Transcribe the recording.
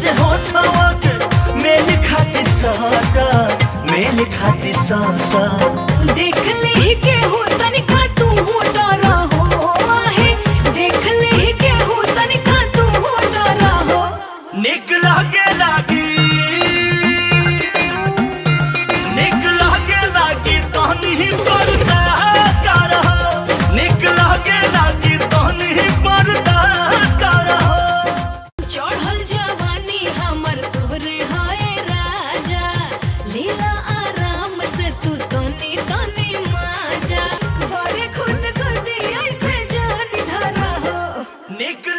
से होठवा के मेल खाती साटा मेल खाती साटा देख ले के हो तनिका तू हो डरा हो आहे देख ले के हो तनिका तू हो डरा हो निक लागे लागी निक लागे लागी तहनी ही बर्दाश्त कर रहो निक लागे लागी तहनी ही बर्दाश्त कर रहो चढ़ल जवानी हमर तोहरे हाय राजा लीला आराम से तू तनी तनी माजा बड़े खुद खुद ऐसे जान धरा हो निक